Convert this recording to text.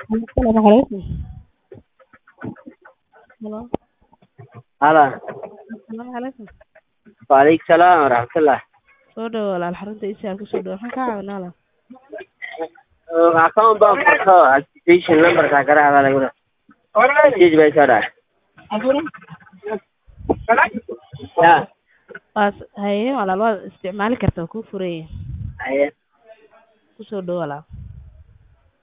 Assalaamu calaykum. Hello. Hala. Assalaamu calaykum. Waalaikum salaam waraxmatullah. Soo dhawaad walaal xarunta ICR ku soo dhawaad. Maxaan kaa caawinaa walaal? Account baan furto activation numberka garaacda lagu dhahay. Message bay soo dhacay. Ya. Waas haye walaal waad isticmaali kartaa waa kuu furan yahay. Haye. Ku soo dhawaad walaal.